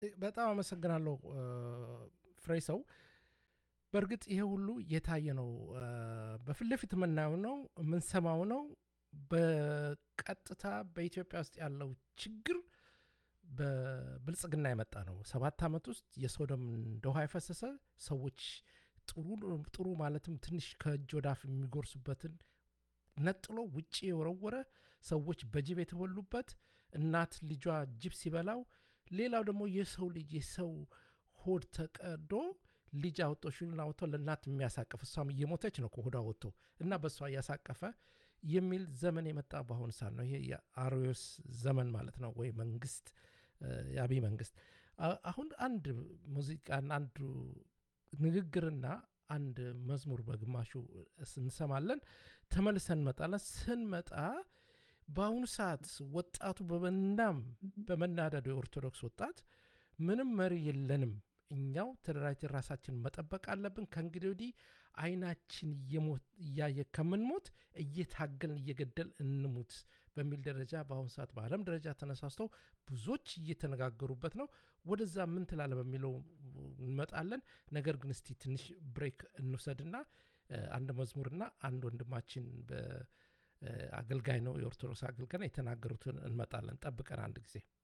በጣም አመሰግናለሁ ፍሬ ሰው። በእርግጥ ይሄ ሁሉ የታየ ነው፣ በፊት ለፊት የምናየው ነው፣ የምንሰማው ነው። በቀጥታ በኢትዮጵያ ውስጥ ያለው ችግር በብልጽግና የመጣ ነው። ሰባት ዓመት ውስጥ የሰው ደም እንደ ውሃ የፈሰሰ ሰዎች ጥሩ ጥሩ ማለትም ትንሽ ከእጅ ወዳፍ የሚጎርሱበትን ነጥሎ ውጭ የወረወረ ሰዎች በጅብ የተበሉበት እናት ልጇ ጅብ ሲበላው፣ ሌላው ደግሞ የሰው ልጅ የሰው ሆድ ተቀዶ ልጅ አውጥቶ ሽሉን አውጥቶ ለእናት የሚያሳቅፍ እሷም እየሞተች ነው ከሆዷ ወጥቶ እና በእሷ እያሳቀፈ የሚል ዘመን የመጣ በአሁኑ ሰዓት ነው። ይሄ የአርዮስ ዘመን ማለት ነው፣ ወይ መንግስት የአብይ መንግስት። አሁን አንድ ሙዚቃና አንዱ ንግግርና አንድ መዝሙር በግማሹ እንሰማለን፣ ተመልሰን እንመጣለን። ስንመጣ በአሁኑ ሰዓት ወጣቱ በመናም በመናደዱ የኦርቶዶክስ ወጣት ምንም መሪ የለንም እኛው ተደራጅተን ራሳችን መጠበቅ አለብን። ከእንግዲህ ወዲህ አይናችን እያየ ከምንሞት እየታገልን እየገደል እንሙት በሚል ደረጃ በአሁኑ ሰዓት በዓለም ደረጃ ተነሳስተው ብዙዎች እየተነጋገሩበት ነው። ወደዛ ምን ትላለ በሚለው እንመጣለን። ነገር ግን እስቲ ትንሽ ብሬክ እንውሰድና አንድ መዝሙርና አንድ ወንድማችን አገልጋይ ነው የኦርቶዶክስ አገልጋይ የተናገሩትን እንመጣለን። ጠብቀን አንድ ጊዜ